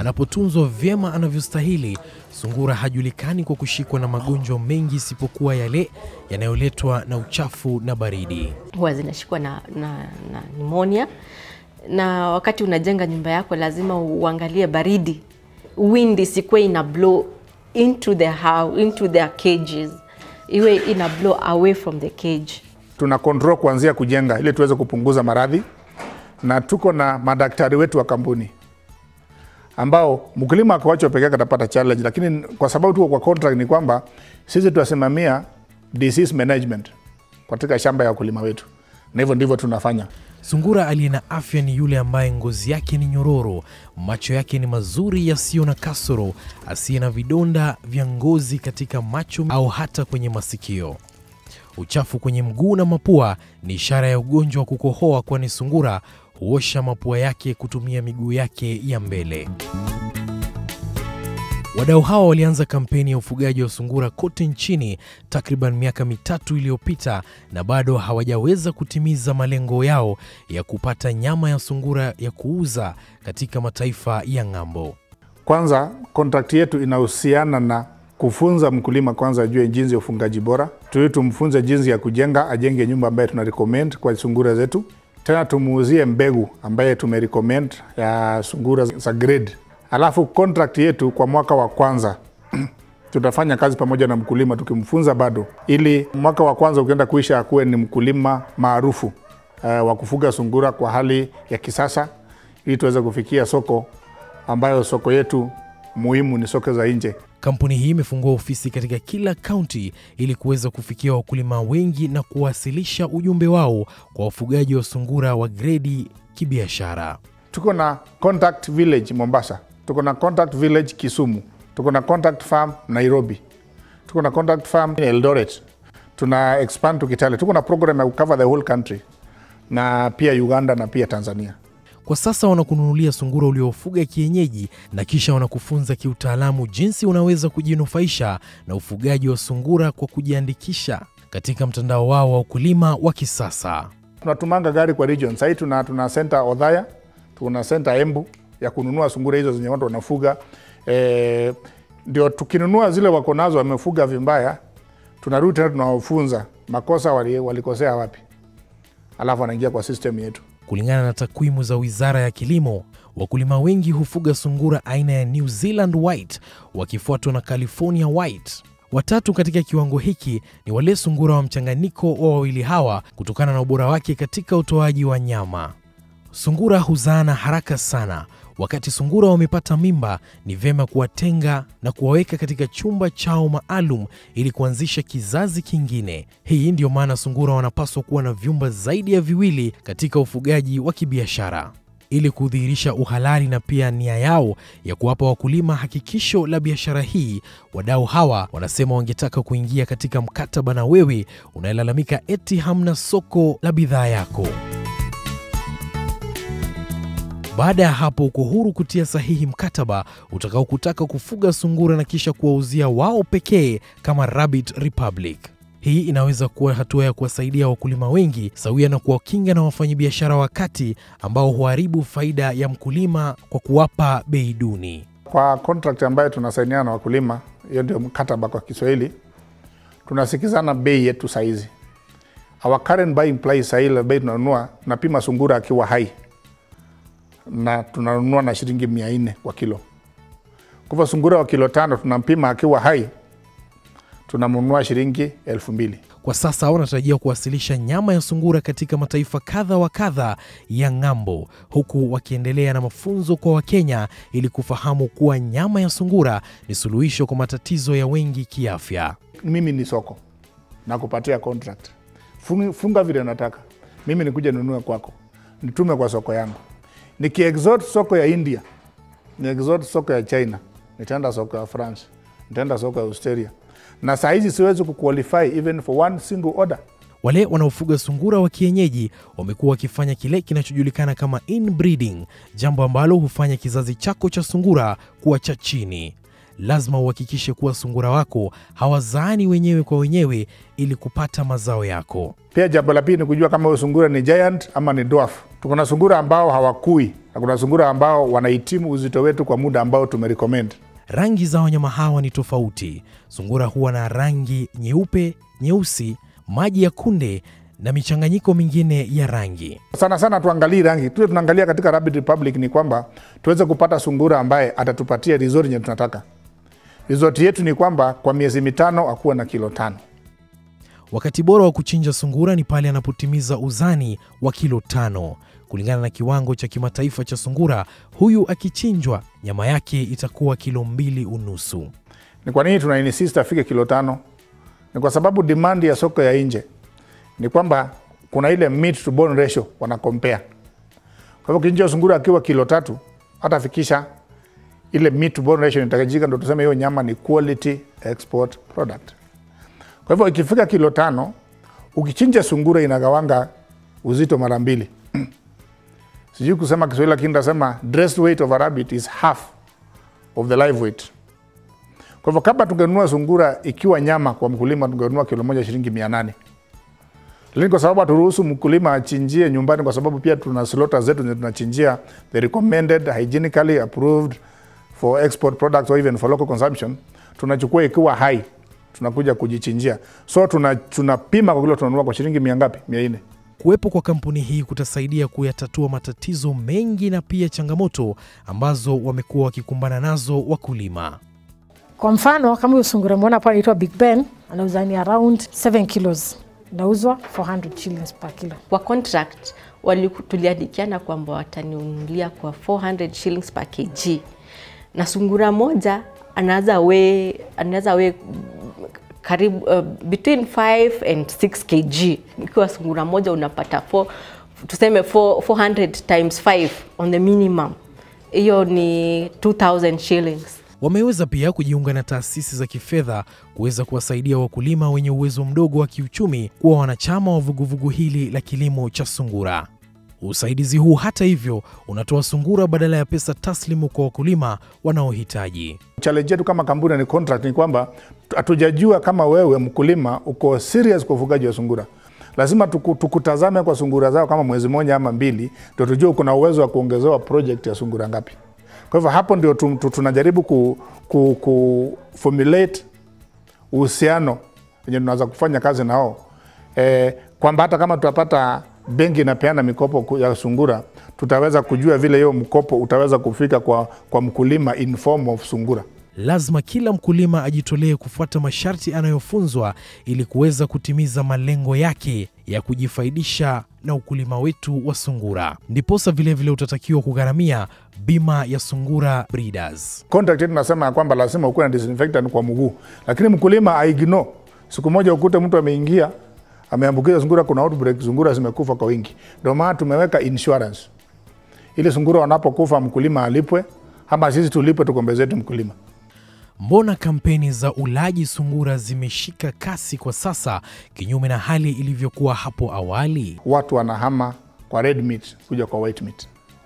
Anapotunzwa vyema anavyostahili, sungura hajulikani kwa kushikwa na magonjwa mengi isipokuwa yale yanayoletwa na uchafu na baridi. huwa zinashikwa na, na, na pneumonia na wakati unajenga nyumba yako lazima uangalie baridi wind isikuwe ina blow into the house, into their cages iwe ina blow away from the cage tuna control kuanzia kujenga ili tuweze kupunguza maradhi, na tuko na madaktari wetu wa kampuni ambao mkulima akiwachwa peke yake atapata challenge, lakini kwa sababu tuko kwa contract ni kwamba sisi tunasimamia disease management katika shamba ya wakulima wetu, na hivyo ndivyo tunafanya. Sungura aliye na afya ni yule ambaye ngozi yake ni nyororo, macho yake ni mazuri yasiyo na kasoro, asiye na vidonda vya ngozi katika macho au hata kwenye masikio. Uchafu kwenye mguu na mapua ni ishara ya ugonjwa wa kukohoa, kwani sungura huosha mapua yake kutumia miguu yake ya mbele. Wadau hawa walianza kampeni ya ufugaji wa sungura kote nchini takriban miaka mitatu iliyopita na bado hawajaweza kutimiza malengo yao ya kupata nyama ya sungura ya kuuza katika mataifa ya ng'ambo. Kwanza, contract yetu inahusiana na kufunza mkulima kwanza ajue jinsi ya ufungaji bora, tuli tumfunze jinsi ya kujenga, ajenge nyumba ambaye tuna recommend kwa sungura zetu. Tena tumuuzie mbegu ambaye tumerecommend ya sungura za grade. Alafu contract yetu kwa mwaka wa kwanza tutafanya kazi pamoja na mkulima tukimfunza bado, ili mwaka wa kwanza ukienda kuisha akuwe ni mkulima maarufu uh, wa kufuga sungura kwa hali ya kisasa, ili tuweze kufikia soko ambayo soko yetu muhimu ni soko za nje. Kampuni hii imefungua ofisi katika kila kaunti ili kuweza kufikia wakulima wengi na kuwasilisha ujumbe wao kwa wafugaji wa sungura wa gredi kibiashara. Tuko na Contact Village Mombasa, tuko na Contact Village Kisumu, tuko na Contact Farm Nairobi, tuko na Contact Farm Eldoret, tuna expand to Kitale. Tuko na program ya cover the whole country na pia Uganda na pia Tanzania. Kwa sasa wanakununulia sungura uliofuga kienyeji na kisha wanakufunza kiutaalamu jinsi unaweza kujinufaisha na ufugaji wa sungura kwa kujiandikisha katika mtandao wao wa ukulima wa kisasa. Tunatumanga gari kwa region. Sahii tuna, tuna center Odhaya, tuna center Embu ya kununua sungura hizo zenye watu wanafuga e, ndio tukinunua zile wako nazo wamefuga vibaya, tunarudi tena tunawafunza makosa wali- walikosea wapi, alafu wanaingia kwa system yetu. Kulingana na takwimu za Wizara ya Kilimo, wakulima wengi hufuga sungura aina ya New Zealand White wakifuatwa na California White. Watatu katika kiwango hiki ni wale sungura wa mchanganyiko wa wawili hawa kutokana na ubora wake katika utoaji wa nyama. Sungura huzaana haraka sana. Wakati sungura wamepata mimba, ni vyema kuwatenga na kuwaweka katika chumba chao maalum ili kuanzisha kizazi kingine. Hii ndiyo maana sungura wanapaswa kuwa na vyumba zaidi ya viwili katika ufugaji wa kibiashara ili kudhihirisha uhalali na pia nia yao ya kuwapa wakulima hakikisho la biashara hii. Wadau hawa wanasema wangetaka kuingia katika mkataba na wewe unayelalamika eti hamna soko la bidhaa yako. Baada ya hapo uko huru kutia sahihi mkataba utakaokutaka kufuga sungura na kisha kuwauzia wao pekee kama Rabbit Republic. Hii inaweza kuwa hatua ya kuwasaidia wakulima wengi sawia na kuwakinga na wafanyabiashara wa kati ambao huharibu faida ya mkulima kwa kuwapa bei duni. Kwa contract ambayo tunasainiana na wakulima, hiyo ndio mkataba kwa Kiswahili, tunasikizana bei yetu saizi. Our current buying price sahii, ile bei tunanunua, tunapima sungura akiwa hai na tunanunua na shilingi mia nne kwa kilo. Kwa hivyo sungura wa kilo tano tunampima akiwa hai, tunamnunua shilingi elfu mbili. Kwa sasa wanatarajia kuwasilisha nyama ya sungura katika mataifa kadha wa kadha ya ng'ambo, huku wakiendelea na mafunzo kwa Wakenya ili kufahamu kuwa nyama ya sungura ni suluhisho kwa matatizo ya wengi kiafya. Mimi ni soko na kupatia contract, funga, funga vile nataka mimi, nikuja nunue kwako, nitume kwa soko yangu, nikiexort soko ya India, niexort soko ya China, nitaenda soko ya France, nitaenda soko ya Australia, na saa hizi siwezi kuqualify even for one single order. Wale wanaofuga sungura wa kienyeji wamekuwa wakifanya kile kinachojulikana kama inbreeding, jambo ambalo hufanya kizazi chako cha sungura kuwa cha chini. lazima uhakikishe kuwa sungura wako hawazaani wenyewe kwa wenyewe ili kupata mazao yako. Pia jambo la pili ni kujua kama huyo sungura ni giant ama ni dwarf. Tuko na sungura ambao hawakui na kuna sungura ambao wanahitimu uzito wetu kwa muda ambao tumerecommend. Rangi za wanyama hawa ni tofauti. Sungura huwa na rangi nyeupe, nyeusi, maji ya kunde na michanganyiko mingine ya rangi. Sana sana tuangalie rangi, tuwe tunaangalia katika Rabbit Republic ni kwamba tuweze kupata sungura ambaye atatupatia resort yenye tunataka. Resort yetu ni kwamba kwa miezi mitano akuwe na kilo tano. Wakati bora wa kuchinja sungura ni pale anapotimiza uzani wa kilo tano. Kulingana na kiwango cha kimataifa cha sungura, huyu akichinjwa nyama yake itakuwa kilo mbili unusu. Ni kwa nini tuna insist afike kilo tano? Ni kwa sababu demand ya soko ya nje ni kwamba kuna ile meat to bone ratio wana compare. Kwa hivyo kichinja sungura akiwa kilo tatu hatafikisha ile meat to bone ratio inahitajika, ndo tuseme hiyo nyama ni quality export product. Kwa hivyo ikifika kilo tano, ukichinja sungura inagawanga uzito mara mbili. Sijui kusema Kiswahili, lakini nitasema dressed weight of a rabbit is half of the live weight. Kwa hivyo kama tungenunua sungura ikiwa nyama kwa mkulima, tungenunua kilo moja shilingi mia nane lakini kwa sababu haturuhusu mkulima achinjie nyumbani, kwa sababu pia tuna slota zetu zenye tunachinjia the recommended hygienically approved for export products or even for local consumption, tunachukua ikiwa hai, tunakuja kujichinjia. So tuna tunapima kwa kilo tunanunua kwa shilingi mia ngapi? mia nne. Kuwepo kwa kampuni hii kutasaidia kuyatatua matatizo mengi na pia changamoto ambazo wamekuwa wakikumbana nazo wakulima. Kwa mfano kama huyo sungura mwona hapa anaitwa Big Ben, anauza ni around 7 kilos, inauzwa 400 shillings per kilo. Kwa contract waliku- tuliandikiana kwamba wataniunulia kwa 400 shillings per kg, na sungura moja anaweza we anaweza we karibu uh, between 5 and 6 kg. Ikiwa sungura moja unapata 4 tuseme 4, 400 times 5 on the minimum, hiyo ni 2000 shillings. Wameweza pia kujiunga na taasisi za kifedha kuweza kuwasaidia wakulima wenye uwezo mdogo wa kiuchumi kuwa wanachama wa vuguvugu hili la kilimo cha sungura. Usaidizi huu hata hivyo unatoa sungura badala ya pesa taslimu kwa wakulima wanaohitaji. challenge yetu kama kampuni ni contract ni kwamba hatujajua kama wewe mkulima uko serious kwa ufugaji wa sungura. Lazima tuku, tukutazame kwa sungura zao kama mwezi mmoja ama mbili, ndio tujue uko na uwezo wa kuongezewa project ya sungura ngapi. Kwa hivyo hapo ndio tu, tu, tunajaribu ku, ku, ku formulate uhusiano wenye tunaweza kufanya kazi nao e, kwamba hata kama tutapata benki inapeana mikopo ku- ya sungura, tutaweza kujua vile hiyo mkopo utaweza kufika kwa, kwa mkulima in form of sungura. Lazima kila mkulima ajitolee kufuata masharti anayofunzwa ili kuweza kutimiza malengo yake ya kujifaidisha na ukulima wetu wa sungura. Ndiposa vilevile utatakiwa kugharamia bima ya Sungura Breeders. contract yetu nasema ya kwamba lazima ukuwe na disinfectant kwa mguu, lakini mkulima aignore. Siku moja ukute mtu ameingia ameambukiza sungura, kuna outbreak, sungura zimekufa kwa wingi. Ndio maana tumeweka insurance ili sungura wanapokufa mkulima alipwe, ama sisi tulipwe tukombezetu mkulima. Mbona kampeni za ulaji sungura zimeshika kasi kwa sasa, kinyume na hali ilivyokuwa hapo awali? Watu wanahama kwa red meat kuja kwa white meat.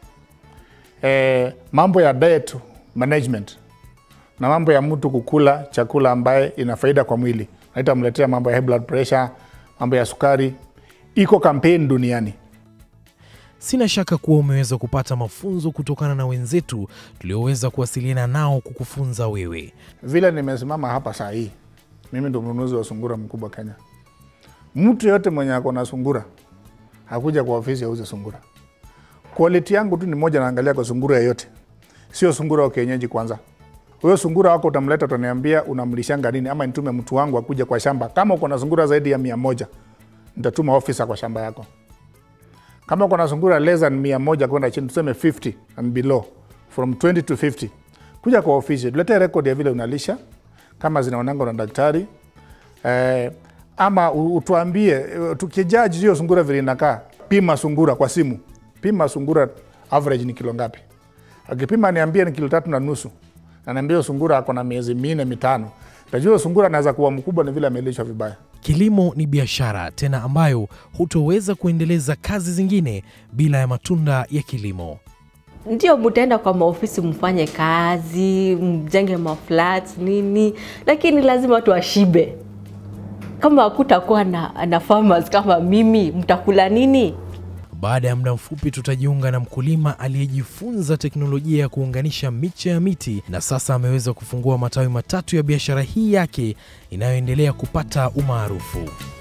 E, mambo ya diet management na mambo ya mtu kukula chakula ambaye ina faida kwa mwili na itamletea mambo ya high blood pressure, mambo ya sukari, iko kampeni duniani. Sina shaka kuwa umeweza kupata mafunzo kutokana na wenzetu tulioweza kuwasiliana nao kukufunza wewe. Vile nimesimama hapa saa hii, mimi ndo mnunuzi wa sungura mkubwa Kenya. Mtu yote mwenye ako na sungura hakuja kwa ofisi auze sungura. Quality yangu tu ni moja, naangalia kwa sungura yeyote, sio sungura wa kienyeji. Kwanza huyo sungura wako utamleta, utaniambia unamlishanga nini, ama nitume mtu wangu akuja kwa shamba. Kama uko na sungura zaidi ya mia moja nitatuma ofisa kwa shamba yako. Kama uko na sungura less than mia moja kwenda chini, tuseme 50 and below, from 20 to 50 kuja kwa ofisi, tuletee rekodi ya vile unalisha, kama zinaonanga na daktari eh, ama u- utuambie eh, tukijaji hiyo sungura vile inakaa. Pima sungura kwa simu, pima sungura average ni kilo ngapi. Akipima niambie ni kilo tatu na nusu, na niambie hiyo sungura ako na miezi minne mitano, tajua hiyo sungura anaweza kuwa mkubwa ni vile amelishwa vibaya. Kilimo ni biashara tena ambayo hutoweza kuendeleza kazi zingine bila ya matunda ya kilimo. ndio mtaenda kwa maofisi mfanye kazi mjenge maflats nini lakini lazima watu washibe kama hakutakuwa na, na farmers kama mimi mtakula nini Baada ya muda mfupi tutajiunga na mkulima aliyejifunza teknolojia ya kuunganisha miche ya miti na sasa ameweza kufungua matawi matatu ya biashara hii yake inayoendelea kupata umaarufu.